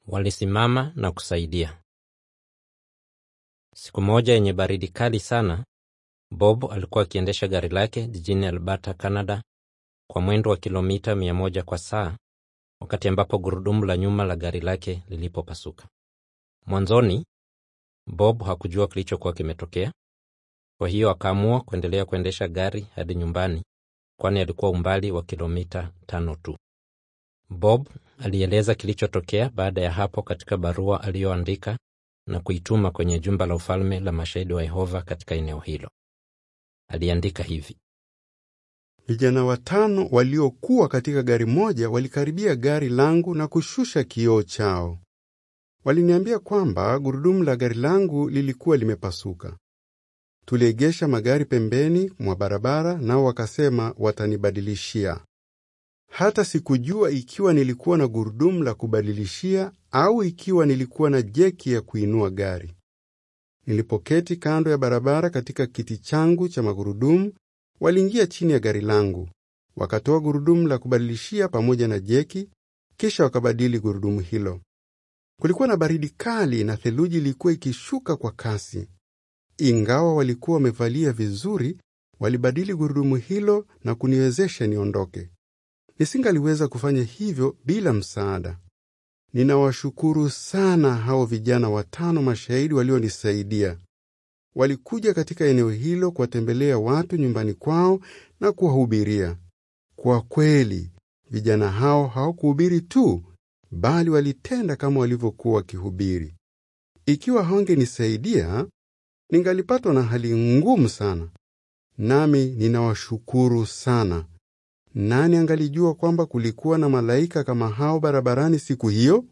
walisimama na kusaidia. Siku moja yenye baridi kali sana, Bob alikuwa akiendesha gari lake jijini Alberta, Canada kwa mwendo wa kilomita mia moja kwa saa wakati ambapo gurudumu la nyuma la gari lake lilipopasuka. Mwanzoni Bob hakujua kilichokuwa kimetokea, kwa hiyo akaamua kuendelea kuendesha gari hadi nyumbani, kwani alikuwa umbali wa kilomita tano tu. Bob alieleza kilichotokea baada ya hapo katika barua aliyoandika na kuituma kwenye jumba la ufalme la mashahidi wa Yehova katika eneo hilo. Aliandika hivi: Vijana watano waliokuwa katika gari moja walikaribia gari langu na kushusha kioo chao. Waliniambia kwamba gurudumu la gari langu lilikuwa limepasuka. Tuliegesha magari pembeni mwa barabara, nao wakasema watanibadilishia. Hata sikujua ikiwa nilikuwa na gurudumu la kubadilishia au ikiwa nilikuwa na jeki ya kuinua gari. Nilipoketi kando ya barabara katika kiti changu cha magurudumu, waliingia chini ya gari langu, wakatoa gurudumu la kubadilishia pamoja na jeki, kisha wakabadili gurudumu hilo. Kulikuwa na baridi kali na theluji ilikuwa ikishuka kwa kasi. Ingawa walikuwa wamevalia vizuri, walibadili gurudumu hilo na kuniwezesha niondoke. Nisingaliweza kufanya hivyo bila msaada. Ninawashukuru sana hao vijana watano mashahidi walionisaidia. Walikuja katika eneo hilo kuwatembelea watu nyumbani kwao na kuwahubiria. Kwa kweli, vijana hao hawakuhubiri tu, bali walitenda kama walivyokuwa wakihubiri. Ikiwa hawangenisaidia, ningalipatwa na hali ngumu sana. Nami ninawashukuru sana. Nani angalijua kwamba kulikuwa na malaika kama hao barabarani siku hiyo?